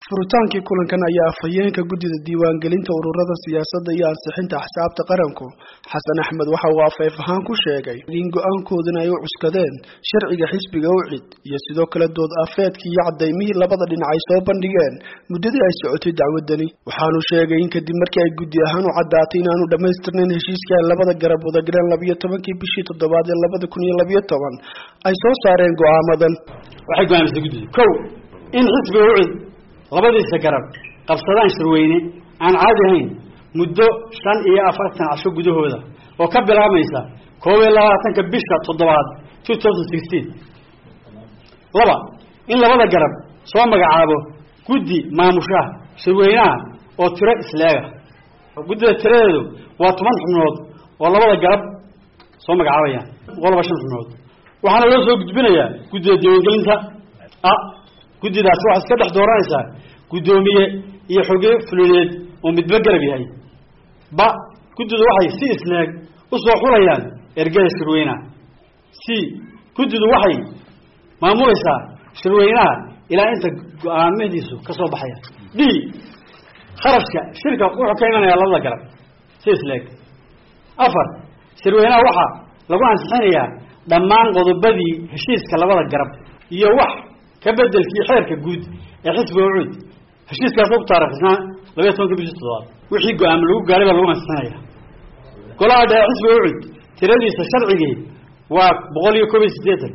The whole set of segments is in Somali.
furitaankii kulankan ayaa afhayeenka guddida diiwaangelinta ururada siyaasadda iyo ansixinta axsaabta qaranku xasan axmed waxa uu afeef ahaan ku sheegay in go-aankoodana ay u cuskadeen sharciga xisbiga ucid iyo sidoo kale dood afeedkii iyo cadaymihii labada dhinac ay soo bandhigeen muddadii ay socotay dacwadani waxaanu sheegay in kadib markii ay guddi ahaan u caddaatay inaanu dhammaystirnayn heshiiskii ay labada garab wadagaleen labiyo tobankii bishii toddobaad ee labada kun iyo labiyo toban ay soo saareen go-aamadan waxay go-aamisay guddiga kow in xisbiga ucid labadiisa garab qabsadaan shirweyne aan caadi ahayn muddo shan iyo afartan casho gudahooda oo ka bilaabmaysa koob iyo labaatanka bisha toddobaad two thousand sixteen laba in labada garab soo magacaabo guddi maamushaha shirweynaha oo tiro isleega guddida tiradeedu waa toban xubnood oo labada garab soo magacaabayaan boqolaba shan xubnood waxaana loo soo gudbinayaa guddida diiwaangelinta a guddidaas waxaa iska dhex dooranaysaa guddoomiye iyo xoge fulineed oo midba garab yahay ba guddidu waxay si isleeg usoo xulayaan ergada shirweynaha c guddidu waxay maamulaysaa shirweynaha ilaa inta go-aamadiisu ka soo baxaya d kharashka shirka wuxuu ka imanayaa labada garab si isleeg afar shirweynaha waxaa lagu ansixinayaa dhammaan qodobadii heshiiska labada garab iyo wax ka bedelkii xeerka guud ee xisbiga ucud heshiiskaas ku taariikhnaa labayo tobanka bishii toddobaad wixii go-aamo lagu gaaray baa lagu ansixinaya golaha dhexe xisbiga ucud tiradiisa sharcigii waa boqol iyo koob iyo siddeetan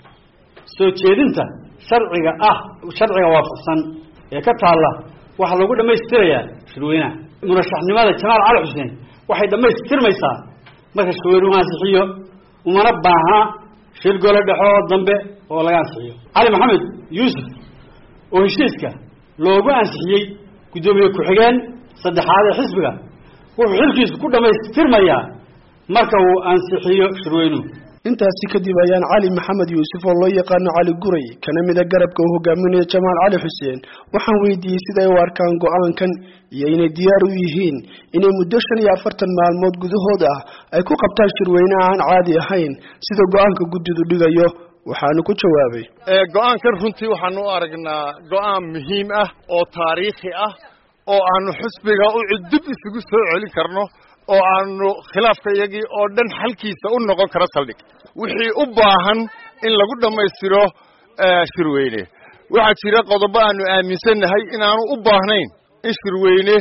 soo jeedinta sharciga ah sharciga waafaqsan ee ka taalla waxaa lagu dhammaystirayaa shirweynaha murashaxnimada jamaal cali xuseen waxay dhammaystirmaysaa marka shirweynuhu ansixiyo umana baaha shir gole dhexe oo dambe oo laga ansixiyo cali maxamed yuusuf oo heshiiska loogu ansixiyey guddoomiye ku-xigeen saddexaad ee xisbiga wuxuu xilkiisu ku dhammaystirmayaa marka uu ansixiyo shirweynuhu intaasi kadib ayaan cali maxamed yuusuf oo loo yaqaano cali guray kana mida garabka uu hogaaminayo jamaal cali xuseen waxaan weydiiyey siday u arkaan go-aankan iyo inay diyaar u yihiin inay muddo shan iyo afartan maalmood gudahood ah ay ku qabtaan shirweyne aan caadi ahayn sida go-aanka guddidu dhigayo waxaanu ku jawaabay go-aankan runtii waxaanu u aragnaa go-aan muhiim ah oo taariikhi ah oo aanu xusbiga u cudub isugu soo celin karno oo aanu khilaafka iyagii oo dhan xalkiisa u noqon karo saldhig wixii u baahan in lagu dhammaystiro shirweyne waxaa jira qodobo aanu aaminsannahay inaanu u baahnayn in shirweyne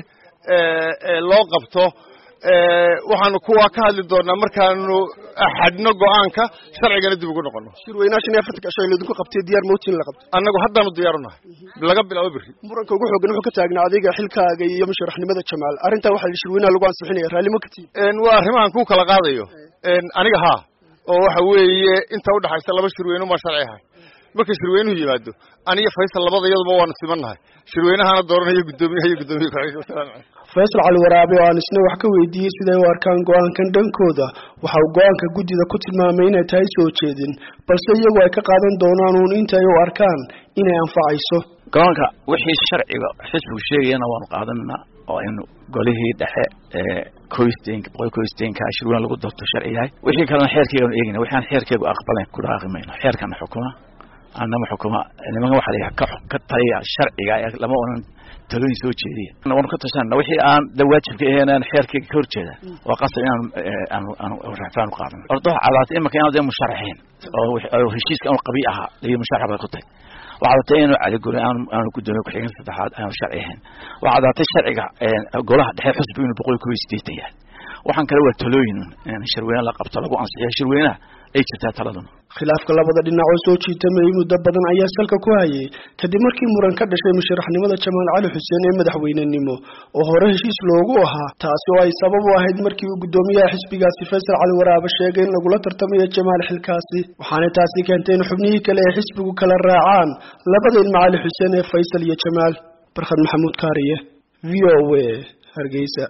loo qabto waxaanu kuwaa ka hadli doonaa markaanu axadno go-aanka sharcigana dib ugu noqono shirweynaha shan iyo afartanka casho laydinku qabtay diyaar mootiin la qabto annagu haddaanu diyaarunahay laga bilaabo berri muranka ugu xoogan wuxuu ka taagnaa adiga xilkaaga iyo musharaxnimada jamaal arrintaa waxaa shirweynaha lagu ansixinaya raallimo ka tihin waa arrimahan ku kala qaadayo aniga haa oo waxa weeye inta udhaxaysa laba shirweyne maa sharci ahay marka shirweynuhu yimaado aniyo faysal labada iyaduba waanu simannahay shirweynahana dooranayo guddoomiyaha iyo guddoomiye ku-xigeenka faysal cali waraabe oo aan isna wax ka weydiiyey siday u arkaan go-aankan dhankooda waxa uu go-aanka guddida ku tilmaamay inay tahay soo jeedin balse iyagu ay ka qaadan doonaan uun inta ay u arkaan inay anfacayso go-aanka wixii sharciga xisbigu sheegayana waanu qaadanaa oo aynu golihii dhexe ee koystenka boqol koystenka shirweyne lagu doorto sharci yahay wixii kalena xeerkeygaanu eegayna waxaan xeerkeygu aqbalayn ku dhaaqi mayno xeerkana xukuma anama xukuma nimanka waxa la ka ka taliya sharciga lama onan talooyin soo jeediya waanu ka tashanna wixii aan da waajibka ahayn aan xeerkeyga ka horjeeda waa qasab inaanu aanu aanu rafaan u qaadano ordo cadaatay imika inaad dee musharaxiin oo heshiiska aanu qabii ahaa iyo musharax bay ku tahay waxaa datay inuu caliguri aanu aanu guddoomiye ku-xigeen saddexaad aanu sharci ahayn waxaa datay sharciga golaha dhexe xusbiga inuu boqol iyo kob iyo sideetan yahay waxaan kale waa talooyin in shirweyne la qabto lagu ansixiyo shirweynaha ay jirtaa taladuna khilaafka labada dhinac oo soo jiitamayay muddo badan ayaa salka ku hayay kadib markii muran ka dhashay musharaxnimada jamaal cali xuseen ee madaxweynenimo oo hore heshiis loogu ahaa taasi oo ay sabab u ahayd markii uu guddoomiyaha xisbigaasi faysal cali waraabe sheegay in lagula tartamayo jamaal xilkaasi waxaana taasi keentay in xubnihii kale ee xisbigu kala raacaan labada ilma cali xuseen ee faysal iyo jamaal barkhad maxamuud kaariye v o a hargeysa